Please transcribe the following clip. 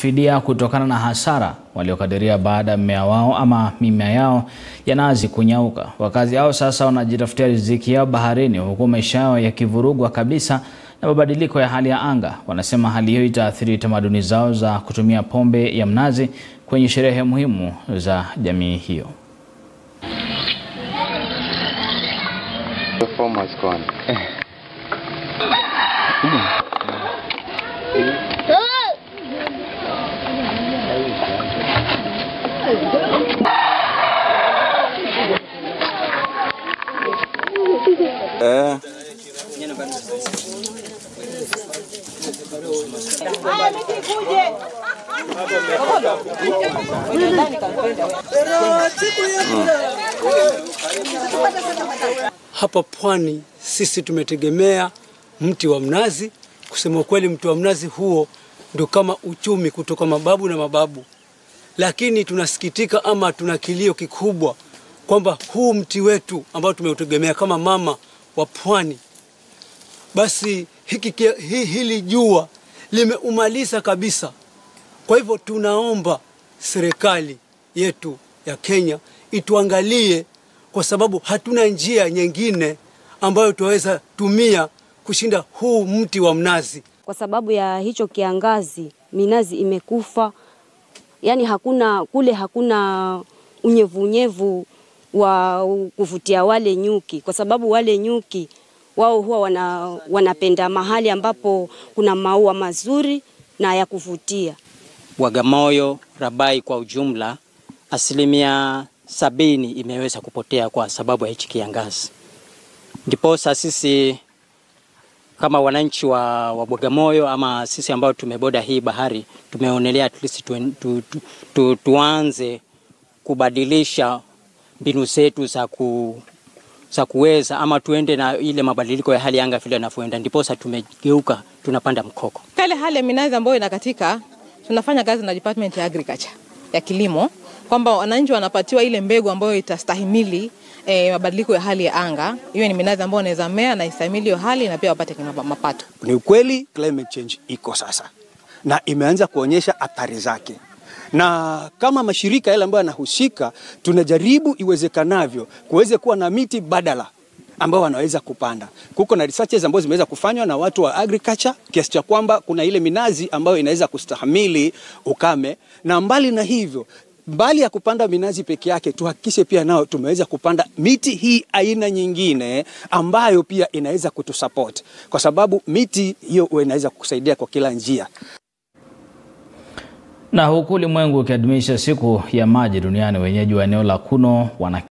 fidia kutokana na hasara waliokadiria baada ya mmea wao ama mimea yao ya nazi kunyauka. Wakazi hao sasa wanajitafutia riziki yao baharini, huku maisha yao yakivurugwa kabisa na mabadiliko ya hali ya anga. Wanasema hali hiyo itaathiri tamaduni zao za kutumia pombe ya mnazi kwenye sherehe muhimu za jamii hiyo. Hapa pwani sisi tumetegemea mti wa mnazi. Kusema ukweli, mti wa mnazi huo ndio kama uchumi kutoka mababu na mababu, lakini tunasikitika ama tuna kilio kikubwa kwamba huu mti wetu ambao tumeutegemea kama mama wa pwani, basi hiki, kia- hi, hili jua limeumaliza kabisa. Kwa hivyo tunaomba serikali yetu ya Kenya ituangalie, kwa sababu hatuna njia nyingine ambayo tunaweza tumia kushinda huu mti wa mnazi. Kwa sababu ya hicho kiangazi, minazi imekufa, yaani hakuna kule, hakuna unyevunyevu wa kuvutia wale nyuki, kwa sababu wale nyuki wao huwa wana, wanapenda mahali ambapo kuna maua mazuri na ya kuvutia. Bagamoyo, Rabai kwa ujumla, asilimia sabini imeweza kupotea kwa sababu ya hichi kiangazi. Ndiposa sisi kama wananchi wa, wa Bagamoyo ama sisi ambao tumeboda hii bahari tumeonelea at least tu, tu, tu, tu, tuanze kubadilisha mbinu zetu za ku za kuweza ama tuende na ile mabadiliko ya hali ya anga vile yanavyoenda, ndiposa tumegeuka tunapanda mkoko. Kale hali ya minazi ambayo inakatika, tunafanya kazi na department ya agriculture ya kilimo, kwamba wananchi wanapatiwa ile mbegu ambayo itastahimili eh, mabadiliko ya hali ya anga. Hiyo ni minazi ambayo inaweza mea na istahimili hiyo hali na pia wapate kima- mapato. Ni ukweli climate change iko sasa na imeanza kuonyesha athari zake, na kama mashirika yale ambayo yanahusika, tunajaribu iwezekanavyo kuweze kuwa na miti badala ambao wanaweza kupanda. Kuko na researches ambazo zimeweza kufanywa na watu wa agriculture kiasi cha kwamba kuna ile minazi ambayo inaweza kustahimili ukame, na mbali na hivyo mbali ya kupanda minazi peke yake, tuhakikishe pia nao tumeweza kupanda miti hii aina nyingine ambayo pia inaweza kutusupport, kwa sababu miti hiyo huwa inaweza kusaidia kwa kila njia. Na huku ulimwengu ukiadhimisha siku ya maji duniani, wenyeji wa eneo la Kuno wana